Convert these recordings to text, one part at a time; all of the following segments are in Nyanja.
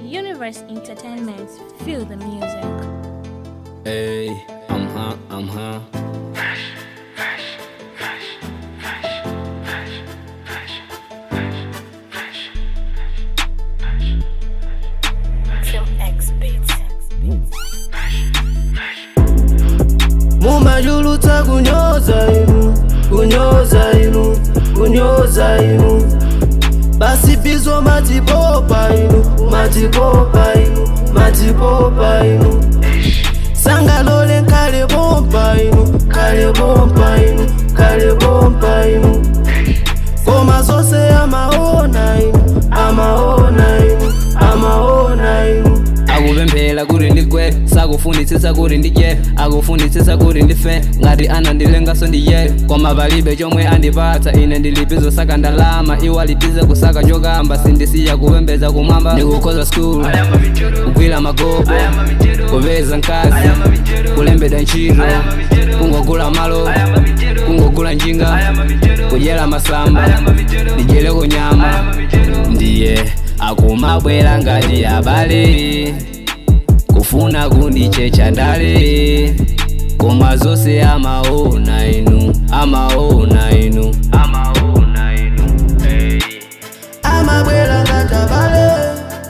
Universe Entertainment. Feel the music. Hey, I'm huh, I'm huh. Kill X Beats. mumajulutsa kunyoza inu kunyoza inu kunyoza inu basi bizo matipopa inu matipopa inu matipopa inu sangalole nkale bompa inu kale bompa inu kale bompa inu koma zonse amaona inu amaona inu amaona inu akupemphera kuti ndigwe sakufunitsitsa kuti ndidye akufunitsitsa kuti ndife ngati anandilengaso ndiye koma palibe chomwe andipatsa ine ndilipizo saka ndalama iwo alipize kusaka chokamba sindisiya kupembedza kumwamba ndikukhoza skulu kugwira magobo kupeza mkazi kulembedwa ntchito kungogula malo kungogula njinga kudyera masamba ndidyere kunyama ndiye akumabwera ngati abale kufuna kundichecha ndale koma zonse amaona inu amaona inu amaona inu hey. amabwera ngatabale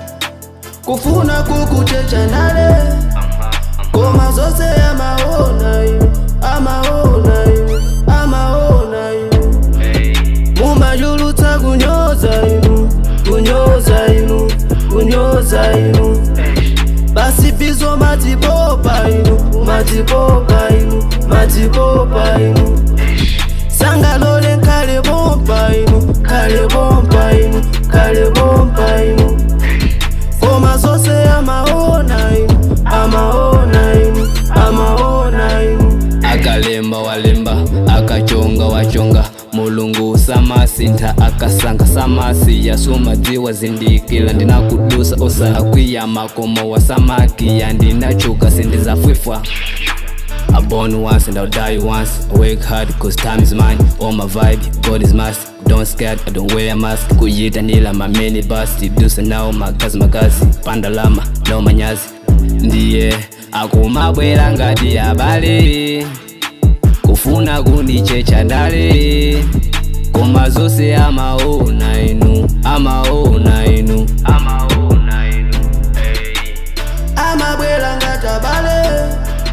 kufuna kukuchecha ndale koma zonse amaona inu amaona inu amaona inu mumajulutsa kunyoza inu kunyoza inu kunyoza inu basi bizo matipopa inu matipopa inu matipopa inu sangalole nkale bompa inu kale bompa inu kale bompa inu koma zonse amaona inu amaona inu amaona inu akalemba walemba akachonga wachonga mulungu samasintha akasanga samasiya sumadziwa zindikila ndinakudusa osakwiya makomo wasamakiya ndinachuka sindizafwifwa I born once and I'll die once. I work hard cause time is mine. All my vibe, God is master. Don't scared, I don't wear a mask. Kuyita nila my many basti. Dusa now magazi magazi. Panda lama, no manyazi. Ndiye akumabwera ngati abale. Kufuna kundichecha ndale. Koma zonse amaona inu, amaona inu, amaona inu. Hey. amabwera ngatabale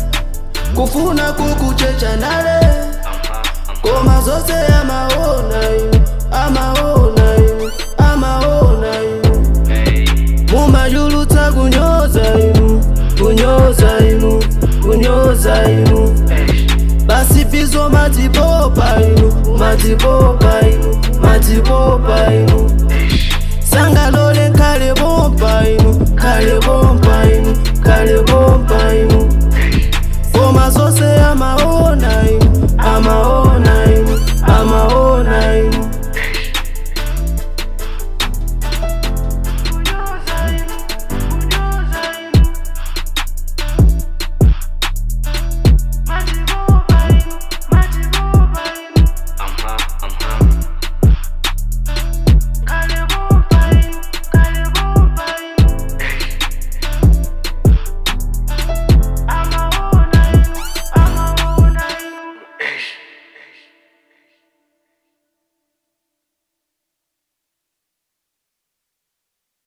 kufuna kukuchecha ndale koma zonse amaona inu amaona inu amaona inu mumajulutsa kunyoza inu kunyoza inu kunyoza inu basi bizo matipopa inu matipopa inu matipopa inu